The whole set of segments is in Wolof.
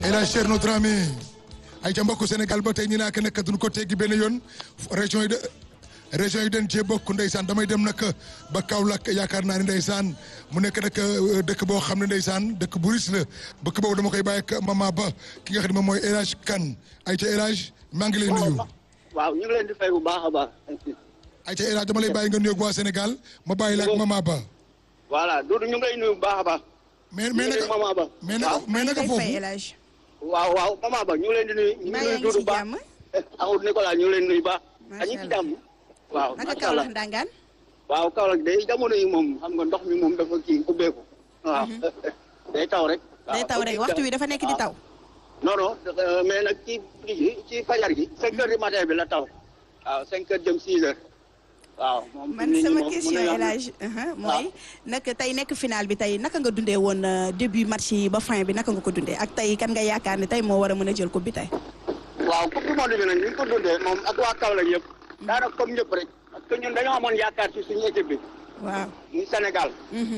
El Hadj Thierno Dramé ay ca mbokku Sénégal ba tey ñu naa ko nekk duñ ko teggi benn yoon région yi de région yi dañ cee bokk ndeysaan damay dem nag ba Kaolack yaakaar naa ne ndeysaan mu nekk nag dëkk boo xam ne ndeysaan dëkk bu riis la bëkk boobu dama koy bàyyi ak mama ba ki nga xam ne moom mooy El Hadj Kane ay ca El Hadj maa ngi lay nuyu. waaw ñu ngi leen di fay bu baax a baax. ay ca El Hadj dama lay bàyyi nga nuyoog waa Sénégal ma bàyyi la ak mama ba. voilà Doudou ñu ngi lay nuyu bu baax a baax. mais mais naka mama ba. mais naka mais naka foofu. waaw waaw mama ba ñu ngi leen di nuyu. ñu ngi nuyu Doudou baax Amadou Nicolas ñu ngi leen di nuyu baax. macha ñu ngi ci jàmm. waaw naka macha allah Kaolack ndangaan waaw Kaolack day jamono yi moom xam nga ndox mi moom dafa kii ubbeeku. waaw day taw rek. day taw rek waxtu wi dafa nekk di taw. non non mais nag ci kii ci fajar gi. 5 heures du matin bi la taw. waaw 5 heures jëm 6 heures. waaw moom man nit ñi sama moom question mën nañu El wax Hadj mooy naka tey nekk final bi tey naka nga dundee woon début match yi ba fin bi naka nga ko dundee ak tey kan nga yaakaar ne tey moo war a mën a jël coupe bi tey. waaw coupe du monde bi nag ni ñu ko dundee moom ak waa Kaolack yëpp daanaka comme ñëpp rek parce que ñun dañoo amoon yaakaar ci suñu équipe bi waaw. muy Sénégal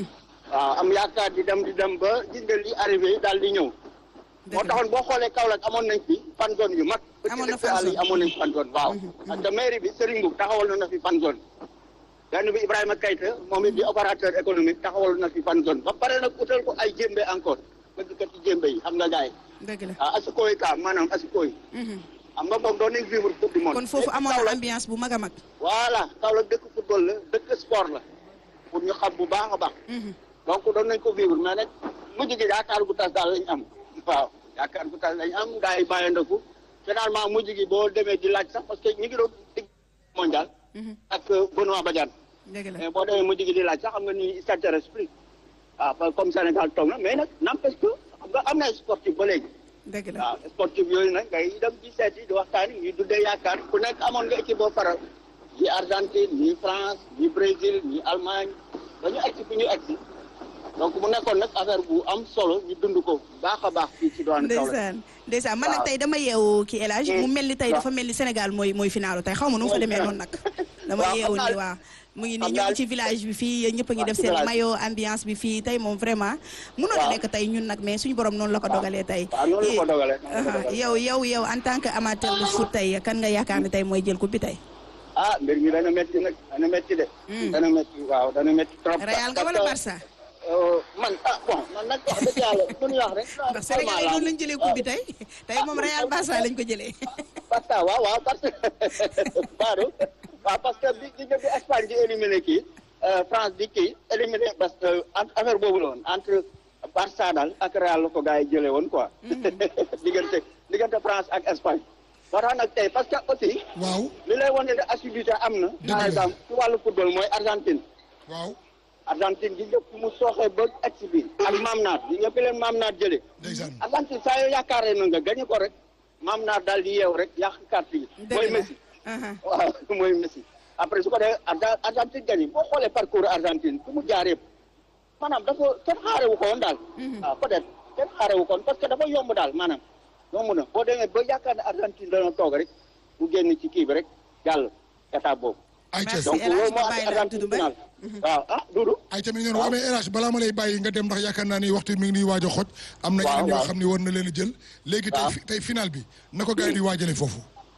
waaw am yaakaar di dem di dem ba gis nga li arrivé daal di ñëw moo taxoon boo xoolee Kaolack amoon nañ fi fan zone yu mag Amoon na petit fan àll yi zone. amoon nañ fan zone waaw parce que mairie bi Serigne Mboup taxawal na fi fan zone benn bi Ibrahima Keita moom it di opérateur économique taxawal na fi fan zone ba pare nag utal ko ay jémbe encore bëggkat ci jémbe yi xam nga gars yi dëgg la. ah asiko yi ka maanaam asiko yi xam nga moom doon nañ vivre coupe du monde kon foofu Léegi amoon na Kaolack- ambiance bu mag a mag. voilà Kaolack dëkk football la dëkk sport la pour ñu xam bu baax a baax donc doon nañ ko vivre mais nag mujj gi yaakaar gu tas daal lañ am waaw yaakaar gu tas lañ am gars yi bàyyandaku finalement mujj gi boo demee di laaj sax parce que ñu ngi doon digg mondial ak Benoît Badiane dëgg la mais boo demee mujj gi di laaj sax xam nga ni ça t'intéresse plus waaw parce que comme Sénégal toog na mais nag n'empêche que xam nga am na ay sportif ba léegi dëgg la. waaw sportif yooyu nag ngay dem ci seet yi di waxtaan yi ñuy dundee yaakaar ku nekk amoon nga équipe boo faral ñi Argentine ñi France ñi Brésil ñi Allemagne ba ñu egsi fi ñu egsi donc mu nekkoon nag affaire bu am solo ñu dund ko baax a baax fii ci doon Kaolack ndeysaan ndeysaan man nag waaw. tey dama yeewu ki El Hadj mu mel ni tey waaw. dafa mel ni Sénégal mooy mooy finalu tey xaw ma nu mu fa demee noonu nag. dama waaw, yeewu xam ni naa- waaw. mu ngi nii xam ñu naa- ngi ci village bi fii ñëpp a ngi waaw, def ci seen village. maillot ambiance bi fii tey moom vraiment. mënoon a waaw. nekk tey ñun nag mais suñu borom noonu la ko dogalee tey. waaw noonu la ko dogalee noonu la ko aha, dogalee. yow yow yow en tant que amateur de foot tey kan nga yaakaar ne tey mooy jël coupe bi tey. ah mbir mi dana métti nag dana métti de Hmm. dana métti waaw dana métti trop Real nga parce wala que, Barça. euh, man ah bon man nag wax dëgg yàlla mënuñu wax rek ndax Sénégal yi noonu lañ jëlee coupe bi tey tey moom Real Barça lañ ko jëlee. parce que waaw waaw parce que Badou waaw parce que bi bi bi Espagne di éliminé kii France di kii éliminé parce que entre affaire boobu la woon entre Barça daal ak Real la ko gars yi jëlee woon quoi. diggante diggante France ak Espagne. moo tax nag tey parce que aussi waaw li lay wane ne assiduité am na. Dëgg la. par exemple ci wàllu football mooy Argentine. waaw Argentine gi ñëpp mu sooxee ba egsi bi ak maam naat gi nga fi leen maam naat jëlee. ndeysaan Argentine saa yoo yaakaaree na nga gañe ko rek maam naat daal di yeew rek yàq carte yi. Dëgg mooy la. Messi. aha. waaw mooy Messi après su ko defee Arga- Argentine gagné boo xoolee parcours Argentine fu mu jaar yëpp maanaam dafa kenn xaarewu ko woon daal. waaw peut-être kenn xaarewu ko woon parce que dafa yomb daal maanaam yomb na boo demee ba yaakaar ne Argentine dana toog rek mu génn ci kii bi rek jàll étape boobu. ay ca Merci. donc El Hadj loolu ma moo bàyyi andi la Argentine Doudou final. waaw ah Doudou. ay ca mi ngi noonu waaw mais El Hadj balaa ma lay bàyyi nga dem ndax yaakaar naa ni waxtu mi ngi nii waaj a xoj am na waaw, ñeneen ñoo waaw. xam ni war na leen a jël léegi tey waaw. fi- tey final bi na ko gars yi di waajale foofu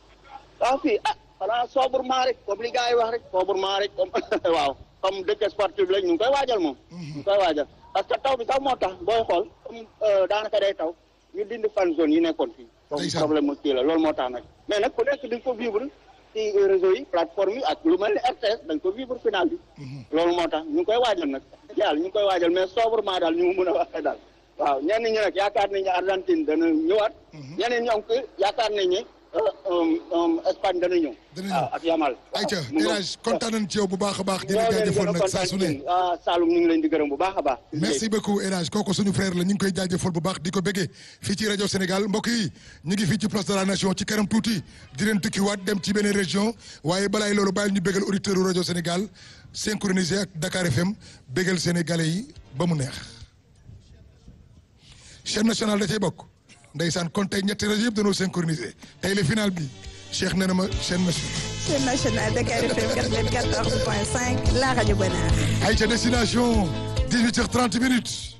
waaw fii ah xanaa sobrement rek comme li gars yi wax rek sobrement rek comme waaw comme dëkk sportif lañ ñu ngi koy waajal moom. ñu ngi koy waajal parce que taw bi sax moo tax booy xool comme euh, daanaka day taw ñu dindi fan zone yi nekkoon fii. comme Ndeysaan. problème mu kii la loolu moo tax nag. mais nag ku nekk di ko vivre ci réseau yi plateforme yi ak lu mel ni RTS dañ ko vivre final bi. loolu moo tax ñu ngi koy waajal nag. yàlla ñu ngi koy waajal mais sobrement daal ñu mu mën a waxee daal. waaw ñenn ñi nag yaakaar nañ ne Argentine dana ñëwaat. ñeneen ñoom que yaakaar nañ ne euh, euh, euh, Espagne dana ñëw. Dana ñëw. waaw ak Yamal. ay ca mu El ngoog. Hadj kontaan nañ ci yow bu baax a baax di la ñoo leen jaajëfal gën a nag saa kontaan su ci ne yéen. ah Saloum ñu ngi leen di gërëm bu baax a baax. merci beaucoup El Hadj kooku suñu frère la ñu ngi koy jaajëfal bu baax di ko béggee fii ci rajo Sénégal mbokk yi ñu ngi fii ci place de la nation ci kanam tuuti di leen tukkiwaat dem ci beneen région waaye balaay loolu bàyyil ñu béggal auditeur rajo Sénégal synchronisé ak Dakar FM béggal sénégalais yi ba mu neex. chaîne nationale da cay bokk ndeysaan kon tey ñetti rajo yëpp dañoo synchronisé tey le final bi Cheikh nee na ma chaîne nationale. chaîne nationale Dakar FM 94.5 la rajo Bonheur. ay ca destination 18h30 minutes.